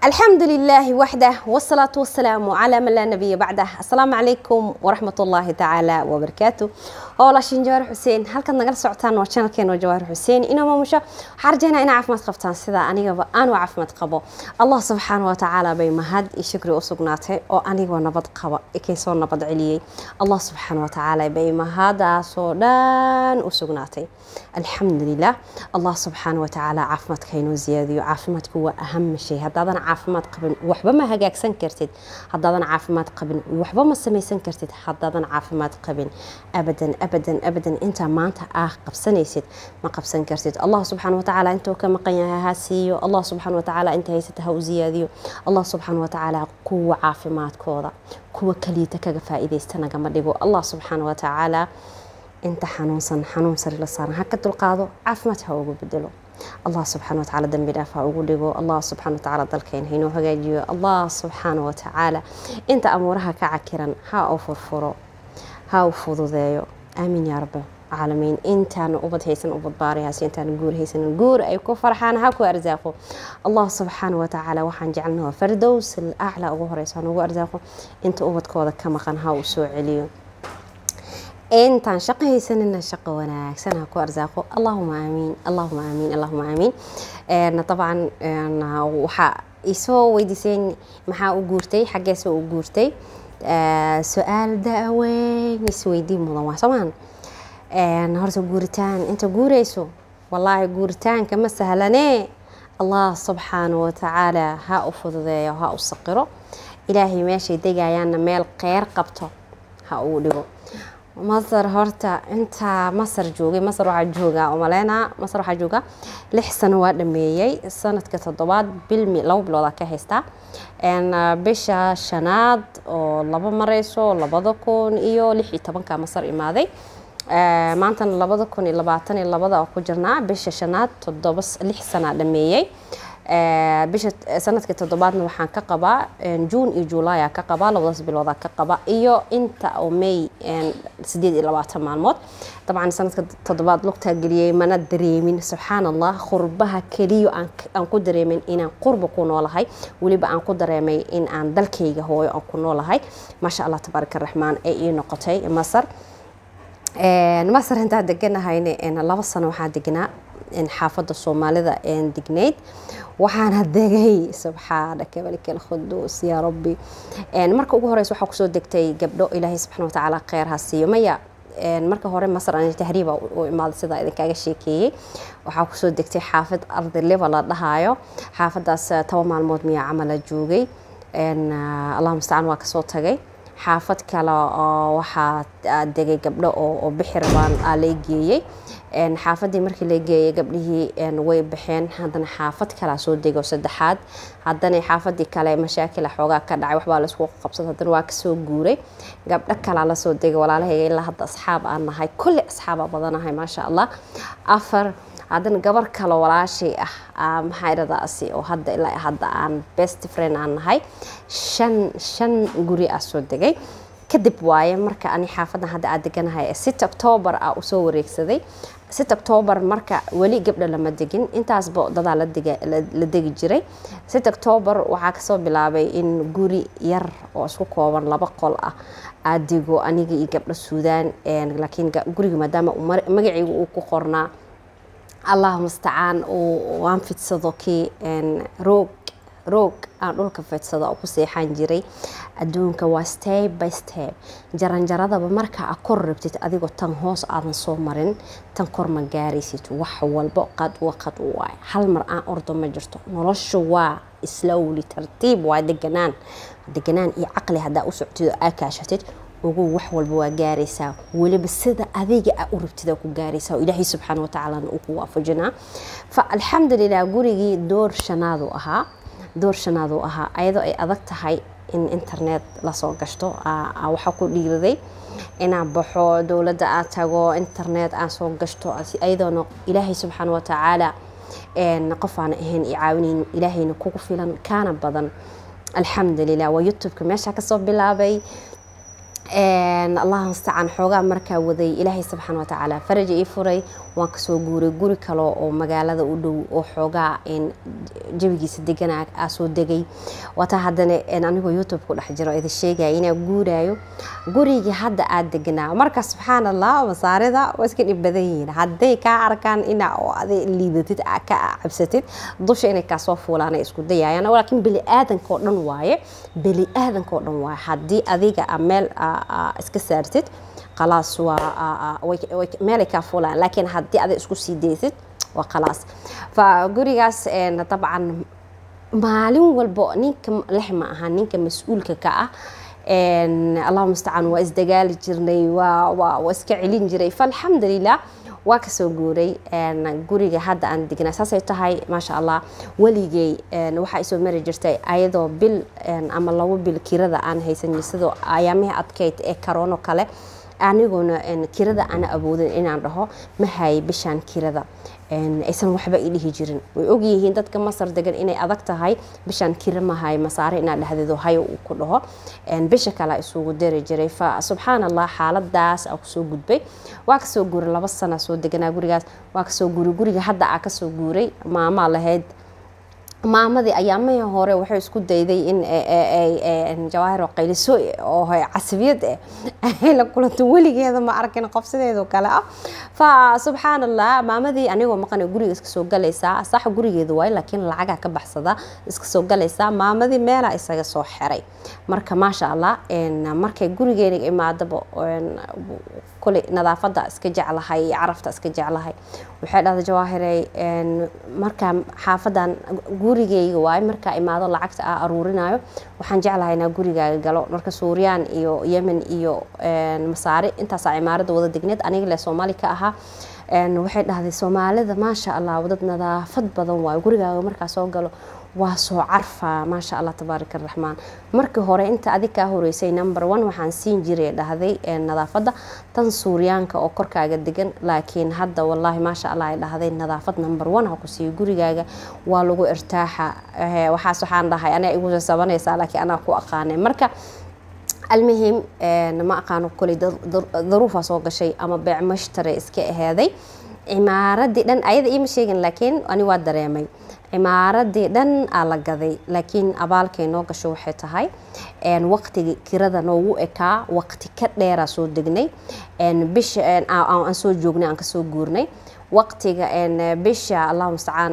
الحمد لله وحده والصلاة والسلام على من لا نبي بعده السلام عليكم ورحمة الله تعالى وبركاته oola shin jawaar xuseen halkaad nagala socotaan waa channelkeena jawaar xuseen inaa maamusho waxaa rajaynaa inaa caafimaad qabtaan sida anigaba aan u caafimaad qabo allah subxaana wa tacaala bay mahad iyo shukri u sugnaatay oo anigoo nabad qaba ikay soo nabad celiyey allah subxaana wa tacaala bay mahadaasoo dhan u sugnaatay alxamdulilah allah subxaana wa tacaala caafimaadka inoo ziyaadiyo caafimaadku waa aham shay haddaadan caafimaad qabin waxba ma hagaagsan kartid haddaadan caafimaad qabin waxba ma samaysan kartid haddaadan caafimaad qabin abadan abadan abadan intaa maanta ah qabsanaysid ma qabsan kartid allah subxaana watacaala intuu ka maqan yahay ha siiyo allah subxaana watacaala inta haysata ha u ziyaadiyo allah subxaana watacaala kuwa caafimaadkooda kuwa kaliita kaga faa'iidaysta nagama dhigo allah subxaana watacaala inta xanuunsan xanuun sari la saaran ha ka dulqaado caafimaad ha ugu bedelo allah subxaana watacaala dambi dhaaf ha ugu dhigo allah subxaana watacaala dalkeena hainoo hagaajiyo allah subxaana watacaala inta amuuraha ka cakiran ha u furfuro ha u fududeeyo aamin yaa rabbi caalamiin intaana ubad haysan ubad baarayaas intaana guur haysanin guur ay ku farxaan ha ku arsaaqo allah subxaana watacaala waxaan jecelnaha fardows aclaa ugu horeysa nugu arsaaqo inta ubadkooda ka maqan ha uu soo celiyo intaan shaqo haysanina shaqo wanaagsan ha ku arsaaqo allahuma aamiin allahuma aamiin allahuma aamiin dabcan waxaa isoo weydiiseen maxaa u guurtay xaggeesa u guurtay su-aal da-weyn isweydiin mudan waa soomaan horta guuritaan inta guureyso wallaahi guuritaanka ma sahlanee allah subxaana watacaala ha u fududeeyo ha u saqiro ilaahay meeshay degayaanna meel qeyr qabto ha uu dhigo masar horta intaa masar joogay masar waxaa joogaa umaleynaa masar waxaa joogaa lix sano waa dhameeyey sanadka toddobaad bilmi laba biloodaa ka haystaa bisha shanaad oo laba mareyso labada kun iyo lix iyo tobanka masar imaaday maantana labada kun iyo labaatan iyo labada oo ku jirnaa bisha shanaad toddoba lix sanaa dhameeyey bisha sanadka toddobaadna waxaan ka qabaa juun iyo juulaya ka qabaa labadaas bilooda ka qaba iyo inta oo may sideed iyo labaatan maalmood dabcan sanadka toddobaad lugtaa geliyey mana dareemin subxaan allah qurbaha keliyo aan ku dareemin inaan qurba ku noolahay weliba aan ku dareemay in aan dalkayga hooyo aan ku noolahay maasha allah tabaaraka raxmaan ee ii noqotay masar masar intaa deganahayna laba sano waxaa degnaa xaafadda soomaalida degnayd waxaana degay subxaanaka malika alkhuduus yaa rabbi marka ugu horeysa waxaa kusoo degtay gabdho ilaahay subxana watacaala kheyr ha siiyo maya marka hore masar aan tahriiba u imaaday sidaa idinkaaga sheekeeyey waxaa kusoo degtay xaafad ardiliba la dhahaayo xaafadaas toban maalmood miyaa camala joogay allah mustacaan waa kasoo tagay xaafad kale oo waxaa degay gabdho oo bixi rabaan aa lay geeyey xaafadii markii la geeyay gabdhihii way baxeen haddana xaafad kalea soo dego saddexaad haddana xaafadii kale mashaakila xoogaa ka dhacay waxbaa laisku qabsad haddana waa kasoo guuray gabdho kalaa lasoo degay walaalahayga ilaa hadda asxaab aan nahay kulli asxaaba badanahay maasha allah afar haddana gabar kale walaashay ah maxaa iradaasi oo hadda ilaa hadda aan best friend aan nahay shan shan guri ah soo degay kadib waaye marka ani xaafadan hadda aad deganahay sit octoobar ah usoo wareegsaday sit octoobar marka weli gabdha lama degin intaasba dadaa la degi jiray sit octoobar waxaa kasoo bilaabay in guri yar oo isku kooban laba qol ah aad dego aniga iyo gabdho suudaan laakiin guriga maadaama magacayga uu ku qornaa allah mustacaan aan fidsado kii roog roog aan dhulka fidsado oo ku seexan jiray adduunka waa step by step jaranjaradaba marka a kor rabtid adigoo tan hoos aadan soo marin tan kor ma gaaraysid wax walba qad wa qad u waay hal mar aan ordo ma jirto nolosha waa slowly tartiib waa deganaan deganaan iyo caqli haddaa u soctid oo aa kaashatid ugu wax walba waa gaaraysaa weliba sida adiga a u rabtida ku gaaraysaa oo ilaahay subxaana watacaalana uu ku waafajinaa fa alxamdulilah gurigii door shanaadu ahaa door shanaadu ahaa ayadoo ay adag tahay in internet lasoo gashto waxaa ku dhiiraday inaan baxo dowladda aan tago internet aan soo gashto ayadoona ilaahay subxaana watacaala qof aana ahayn i caawinayn ilaahayna kugu filan kaana badan alxamdulilah waa youtubeka meesha kasoo bilaabay allah mustacaan xoogaa markaa waday ilaahay subxaana watacaala faraja ii furay waan kasoo guuray guri kale oo magaalada u dhow oo xoogaa jawigiisa degana aa soo degay wataa haddana anigoo youtube ku dhex jiro idin sheegaya inaa guuraayo gurigii hadda aad deganaa marka subxaan allah masaarida waa iska dhib badan yihiin hadday kaa arkaan inaa oo adi liidatid ka cabsatid dusha inay kaasoo fuulaan ay isku dayayaan laakiin beli aadanka oo dhan waaye beli aadanka oo dhan waaye haddii adiga meel iska saartid khalaas waa meelay kaa fuulaan laakiin haddii adig isku sii daysid waa khalaas fa gurigaas dabcan maalin walbo ninka lex ma aha ninka mas-uulka ka ah allahu mustacaan waa isdagaali jirnay waa iska celin jiray faalxamdulilah waa kasoo guuray guriga hadda aan degnaa saasay tahay maasha allah weligey waxaa isoo mari jirtay ayadoo bil ama labo bil kirada aan haysan sidoo ayaamihii adkeyd ee karoono kale aniguna kirada ana awoodin inaan dhaho ma hayay bishaan kirada aysan waxba i dhihi jirin way ogyihiin dadka masar degan inay adag tahay bishaan kira mahay masaare inaa dhahdeedo hayo uu ku dhaho bisha kale isugu dari jiray fa subxaan allah xaaladaas aa kusoo gudbay waa kasoo guuray laba sana soo deganaa gurigaas waa kasoo guuray guriga hadda aa kasoo guuray maamaa lahayd maamadii ayaamihii hore waxay isku dayday in jawaahir qayliso oo casabiyad eh ay la kulanto weligeeda ma arkin qofsideedo kale ah fa subxaan allah maamadii anigoo maqana guriga iska soo galaysaa sax gurigeeda waay laakiin lacagaa ka baxsada iska soo galaysaa maamadii meelaa isaga soo xiray marka maasha allah markay gurigeena imaadaba kule nadaafada iska jeclahay carafta iska jeclahay waxay dhahda jawaahirey markaa xaafadan gurigeyga waay markaa imaado lacagta a aruurinayo waxaan jeclahay inaa gurigaaga galo marka suuriyaan iyo yemen iyo masaari intaasaa cimaarada wada degneed aniga le soomaali ka ahaa waxay dhahday soomaalida maasha allah dad nadaafad badan waayo gurigaaga markaa soo galo waa soo carfa maasha allah tabaarak araxmaan markii hore inta adig kaa horeysay number one waxaan siin jiray dhahday nadaafadda tan suuryaanka oo korkaaga degan laakiin hadda wallaahi maasha allah ay dhahday nadaafad number one ha ku siiyo gurigaaga waa lagu irtaaxa waxaas waxaan dhahay anaa igu sabanaysaa laakiin anaa ku aqaanay marka almuhim ma aqaano koley daruufaa soo gashay ama beec mashtare iska aheeday cimaaradii dhan ayada iima sheegin laakiin ani waa dareemay cimaaradii dhan aa la gaday laakiin abaalkay noo gasho waxay tahay waqtiga kirada noogu ekaa waqti ka dheeraa soo degnay bisha aan soo joognay aan kasoo guurnay waqtiga bisha allahu mustacaan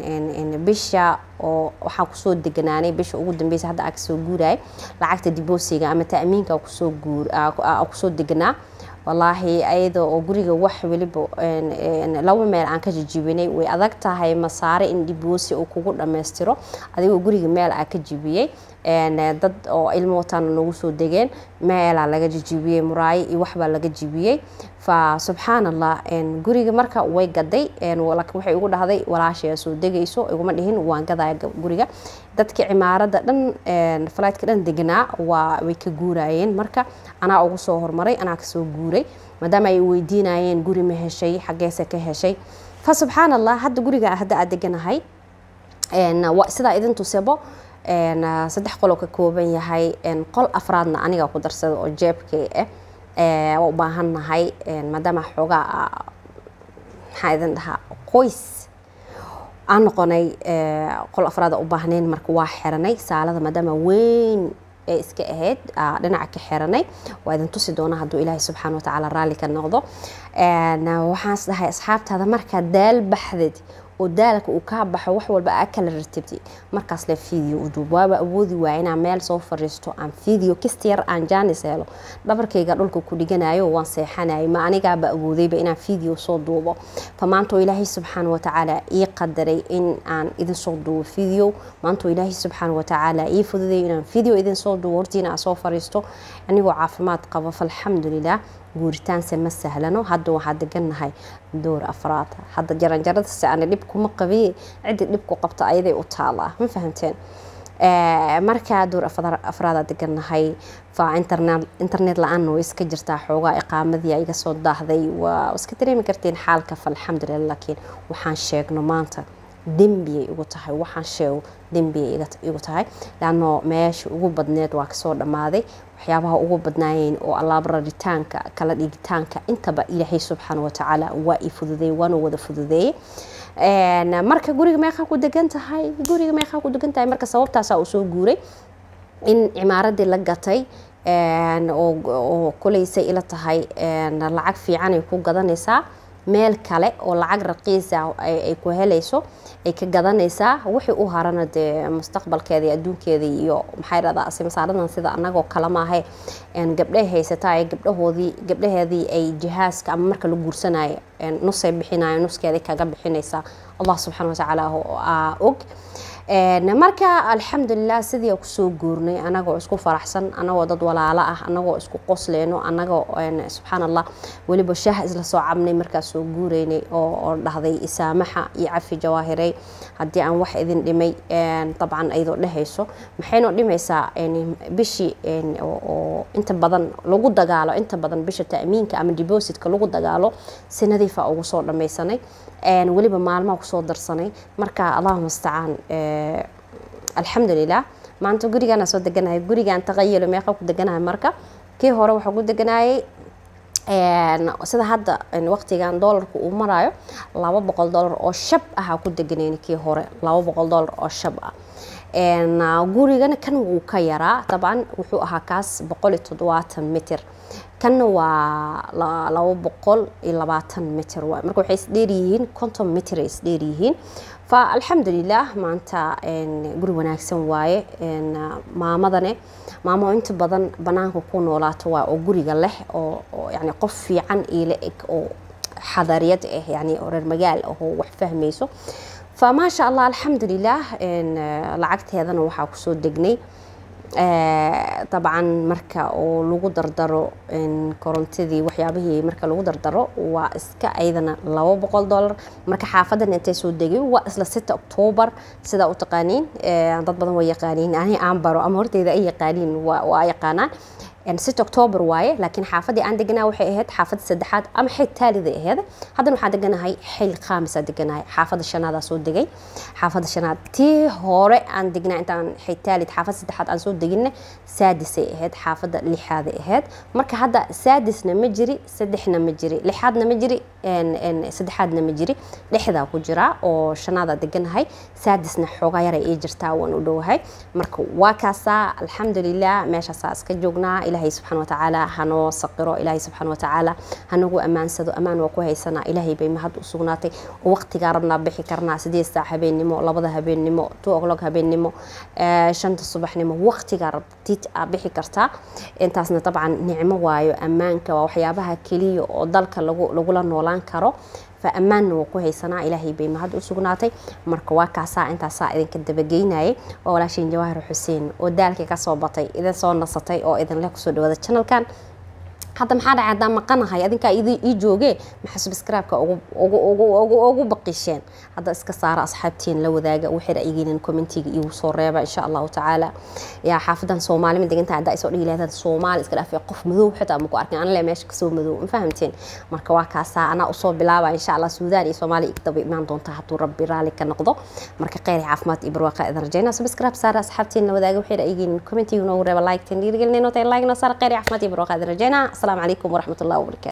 bisha oo waxaan kusoo deganaanay bisha ugu dambeysa hadda aan kasoo guurayay lacagta diboosiga ama ta'miinka kusoo guur kusoo deganaa wallaahi ayada oo guriga wax weliba laba meel aan ka jijibinay way adag tahay masaare in dhiboosi uu kugu dhammaystiro adigoo guriga meel aa ka jibiyey dad oo ilmo wataana nagu soo degeen meelaa laga jijibiyey muraayo iyo waxbaa laga jibiyey fa subxaan allah guriga marka way gaday waxay igu dhahday walaashay soo degayso iguma dhihin waan gadaya guriga dadka cimaarada dhan falaydka dhan deganaa waa way ka guurayeen marka anaa ugu soo hormaray anaa kasoo guuray maadaama ay weydiinayeen guri ma heshay xaggeese ka heshay fa subxaan allah hadda guriga hadda aad deganahay sidaa idin tusebo saddex qoloo ka kooban yahay qol afraadna aniga ku darsada oo jeebkay ah waa u baahannahay maadaama xoogaa maxaa idin dhahaa qoys aan noqonay qol afraad u baahnayn marka waa xiranay saalada maadaama weyn ee iska ahayd dhinaca ka xiranay waa idin tusi doonaa hadduu ilaahay subxaana watacaala raalli ka noqdo waxaans dhahay asxaabtaada markaa daal baxdid oo daalka uu kaa baxo wax walba aa kala ratibti markaas le video u duub waaba awoodi waaya inaan meel soo fariisto aan video kista yar aan jaanis helo dhabarkayga dhulka ku dhiganayo waan seexanayay ma anigaaba awoodayba inaan video soo duubo fa maantoo ilaahay subxaana watacaala ii qadaray in aan idin soo duubo video maantoo ilaahay subxaana watacaala ii fududay inaan video idin soo duubo hortiina aan soo fariisto anigoo caafimaad qabo falxamdulilah guuritaanse ma sahlano hadda waxaa degannahay door afraad hadda jaranjaradase ana dhib kuma qabiye ciddi dhib ku qabta ayaday u taalaa ma fahamteen markaa door afraada degannahay fa internet la-aanna way iska jirtaa xoogaa iqaamadii iga soo daahday waa iska dareemi kartiin xaalka falxamdulilah laakiin waxaan sheegno maanta dembiyay igu tahay waxaan sheego dembiyay igu tahay laano meesha ugu badneed waa kasoo dhammaaday waxyaabaha ugu badnaayeen oo allaab raritaanka kala dhigitaanka intaba ilaahay subxaana watacaala waa i fududeeyey waana wada fududeeyey marka guriga meeqaa ku degan tahay guriga meeqaa ku degan tahay marka sababtaasaa uu soo guuray in cimaaradii la gatay oo kolaysay ila tahay lacag fiicanay ku gadanaysaa meel kale oo lacag raqiisa ay ku helayso ay ka gadanaysaa wixii u harana dee mustaqbalkeeda iyo adduunkeeda iyo maxay dhahdaa simasaaradan sida anagoo kale maahe gabdhay haysataa ee gabdhahoodii gabdhaheedii ay jihaaska ama marka la guursanayo nusay bixinayo nuskeeday kaga bixinaysaa allah subxaana watacaala aa og marka alxamdulilah sidii kusoo guurnay anagoo isku faraxsan anagoo dad walaalo ah anagoo isku qosleyno anagoo subxaan allah weliba shaah isla soo cabnay markaas soo guureynay oo dhahday isaamaxa iyo cafi jawaahirey haddii aan wax idin dhimay dabcan aydoo dhehayso maxaynoo dhimaysaa bishii oo inta badan lagu dagaalo inta badan bisha ta'miinka ama depositka lagu dagaalo si nadiifa ugu soo dhammaysanay weliba maalmaha kusoo darsanay marka allahuma mustacaan alxamdulilah maanta gurigaana soo deganahay gurigaan taqayalo meeqa ku deganahay marka kii hore waxaa ku deganayay sida hadda waqtigan doolarku uu marayo laba boqol doolar oo shab ahaa ku deganayni kii hore laba boqol doolar oo shab ah gurigana kan wuu ka yaraa dabcan wuxuu ahaa kaas boqol iyo toddobaatan mitir kanna waa laba boqol iyo labaatan mitir waay marka waxay isdheeryihiin konton mitir ay isdheeryihiin fa alxamdulilah maanta guri wanaagsan waaye maamadane maamo inta badan banaanka ku noolaato waa oo guriga leh oo yani qof fiican iila eg oo xadariyad ah yani oo reer magaal ahoo wax fahmayso fa maasha allah alxamdulilah lacagteedana waxaa kusoo degnay dabcan marka oo lagu dardaro korontadii waxyaabihii marka lagu dardaro waa iska aydana laba boqol dollar marka xaafadan intay soo degay waa isla sita octoobar sidaa u taqaaniin dad badan waa yaqaaniin ani aan baro ama horteyda ay yaqaaniin waa yaqaanaan sita octoobar waaye laakiin xaafadii aan deganaa waxay ahayd xaafadda saddexaad ama xil taaliday ahayd haddana waxaan deganahay xil khaamisa deganahay xaafadda shanaadaa soo degay xaafadda shanaad tii hore aan degnaa intaan xil taalid xaafadda saddexaad aan soo deginna saadisay ahayd xaafadda lixaaday ahayd marka hadda saadisna ma jiri saddexna ma jiri lixaadna ma jiri saddexaadna ma jiri dhexdaa ku jira oo shanaada deganahay saadisna xoogaa yaray ii jirtaa waan u dhowahay marka waa kaasaa alxamdulilah meeshaasaa iska joognaa ilaahay subxaana watacaala hanoo saqiro ilaahay subxaana watacaala hanagu ammaansado ammaan waa ku haysanaa ilaahay bay mahad u sugnaatay oo waqtigaa rabnaa bixi karnaa sideed saac habeennimo labada habeennimo two o'clock habeennimo shanta subaxnimo waqtigaa rabtid aa bixi kartaa intaasna dabcan nicmo waayo ammaanka waa waxyaabaha keliya oo dalka lagula noolaan karo fa ammaanna waa ku haysanaa ilaahay bay mahad u sugnaatay marka waa kaasaa intaasaa idinka dabageynayay waa walaashiin jawaahir xuseen oo daalkii kasoo batay idin soo nasatay oo idinleh kusoo dhawaada channelkan hadda maxaa dhacay haddaan maqanahay adinkaa ii joogee maxaa subscribe-ka ugu baqisheen hadda iska saara asxaabtiin la wadaaga waxay ra'yigiinin commentiga iigu soo reeba insha allahu tacaala yaa xaafadan soomaali ma degantahay haddaa isoo dhihi lahayd soomaali iska dhaafay qof madow xitaa maku arkin anale meesha kasoo madow ma fahamteen marka waa kaasaa anaa usoo bilaaba insha allah suudaan iyo soomaaliya igdaba imaan doonta hadduu rabbi raali ka noqdo marka kheyr caafimaad iyo barwaaqa idin rajayna subscribe saara asxaabtiin la wadaaga waxay ra'yigiinin commentiga noogu reeba like tan dhiirigelinay noo tahay like noo saara kheyr caafimaad iyo barwaaqa idin rajayna السلام عليكم ورحمة الله وبركاته